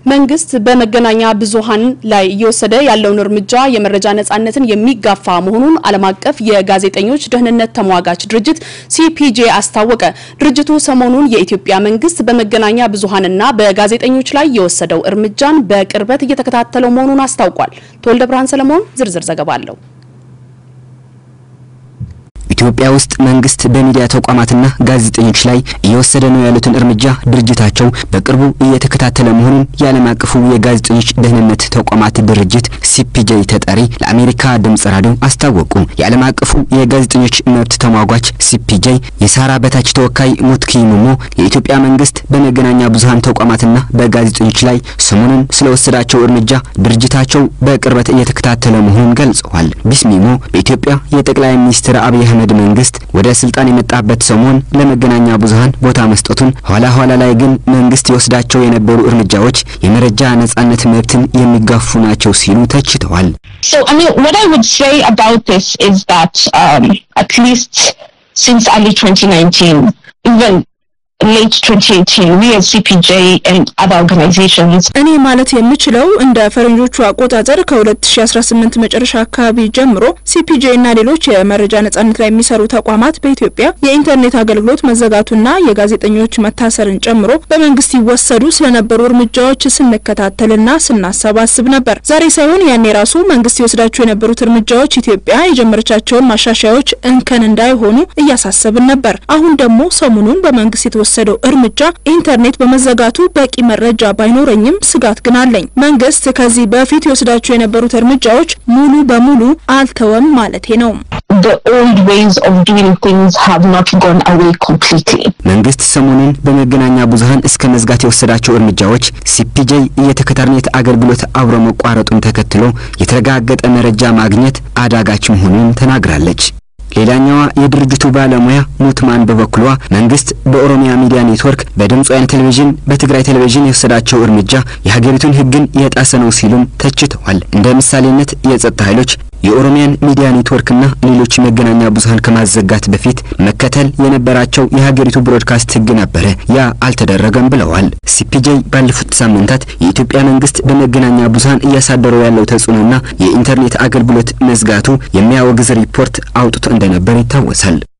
መንግስት በመገናኛ ብዙሃን ላይ እየወሰደ ያለውን እርምጃ የመረጃ ነጻነትን የሚጋፋ መሆኑን ዓለም አቀፍ የጋዜጠኞች ደህንነት ተሟጋች ድርጅት ሲፒጄ አስታወቀ። ድርጅቱ ሰሞኑን የኢትዮጵያ መንግስት በመገናኛ ብዙሃንና በጋዜጠኞች ላይ የወሰደው እርምጃን በቅርበት እየተከታተለው መሆኑን አስታውቋል። ተወልደ ብርሃን ሰለሞን ዝርዝር ዘገባ አለው። ኢትዮጵያ ውስጥ መንግስት በሚዲያ ተቋማትና ጋዜጠኞች ላይ እየወሰደ ነው ያሉትን እርምጃ ድርጅታቸው በቅርቡ እየተከታተለ መሆኑን የዓለም አቀፉ የጋዜጠኞች ደህንነት ተቋማት ድርጅት ሲፒጄ ተጠሪ ለአሜሪካ ድምጽ ራዲዮ አስታወቁ። የዓለም አቀፉ የጋዜጠኞች መብት ተሟጓች ሲፒጄ የሳራ በታች ተወካይ ሙትኪ ሙሞ የኢትዮጵያ መንግስት በመገናኛ ብዙሃን ተቋማትና በጋዜጠኞች ላይ ሰሞኑን ስለወሰዳቸው እርምጃ ድርጅታቸው በቅርበት እየተከታተለ መሆኑን ገልጸዋል። ቢስሚሞ በኢትዮጵያ የጠቅላይ ሚኒስትር አብይ አህመድ መንግስት ወደ ስልጣን የመጣበት ሰሞን ለመገናኛ ብዙሃን ቦታ መስጠቱን ኋላ ኋላ ላይ ግን መንግስት የወስዳቸው የነበሩ እርምጃዎች የመረጃ ነጻነት መብትን የሚጋፉ ናቸው ሲሉ ተችተዋል። So, I mean, what I would say about this is that um, at least since early 2019, even late 2018, we as CPJ and other organizations እኔ ማለት የምችለው እንደ ፈረንጆቹ አቆጣጠር ከ2018 መጨረሻ አካባቢ ጀምሮ ሲፒጄ እና ሌሎች የመረጃ ነጻነት ላይ የሚሰሩ ተቋማት በኢትዮጵያ የኢንተርኔት አገልግሎት መዘጋቱና የጋዜጠኞች መታሰርን ጨምሮ በመንግስት ይወሰዱ ስለነበሩ እርምጃዎች ስንከታተልና ስናሰባስብ ነበር። ዛሬ ሳይሆን ያኔ ራሱ መንግስት ይወስዳቸው የነበሩት እርምጃዎች ኢትዮጵያ የጀመረቻቸውን ማሻሻያዎች እንከን እንዳይሆኑ እያሳሰብን ነበር። አሁን ደግሞ ሰሞኑን በመንግስት የተወሰደው እርምጃ ኢንተርኔት በመዘጋቱ በቂ መረጃ ባይኖረኝም ስጋት ግን አለኝ። መንግስት ከዚህ በፊት የወስዳቸው የነበሩት እርምጃዎች ሙሉ በሙሉ አልተወም ማለቴ ነው። the old ways of doing things have not gone away completely. መንግስት ሰሞኑን በመገናኛ ብዙሃን እስከ መዝጋት የወሰዳቸው እርምጃዎች ሲፒጄ የኢንተርኔት አገልግሎት አብሮ መቋረጡን ተከትሎ የተረጋገጠ መረጃ ማግኘት አዳጋች መሆኑን ተናግራለች። ሌላኛዋ የድርጅቱ ባለሙያ ሙትማን በበኩሏ መንግስት በኦሮሚያ ሚዲያ ኔትወርክ፣ በድምጽ ወያነ ቴሌቪዥን፣ በትግራይ ቴሌቪዥን የወሰዳቸው እርምጃ የሀገሪቱን ሕግን የጣሰ ነው ሲሉም ተችተዋል። እንደ ምሳሌነት የጸጥታ ኃይሎች የኦሮሚያን ሚዲያ ኔትወርክና ሌሎች መገናኛ ብዙሃን ከማዘጋት በፊት መከተል የነበራቸው የሀገሪቱ ብሮድካስት ሕግ ነበረ። ያ አልተደረገም ብለዋል። ሲፒጄ ባለፉት ሳምንታት የኢትዮጵያ መንግስት በመገናኛ ብዙሃን እያሳደረው ያለው ተጽዕኖና የኢንተርኔት አገልግሎት መዝጋቱ የሚያወግዝ ሪፖርት አውጥቶ እንደነበር ይታወሳል።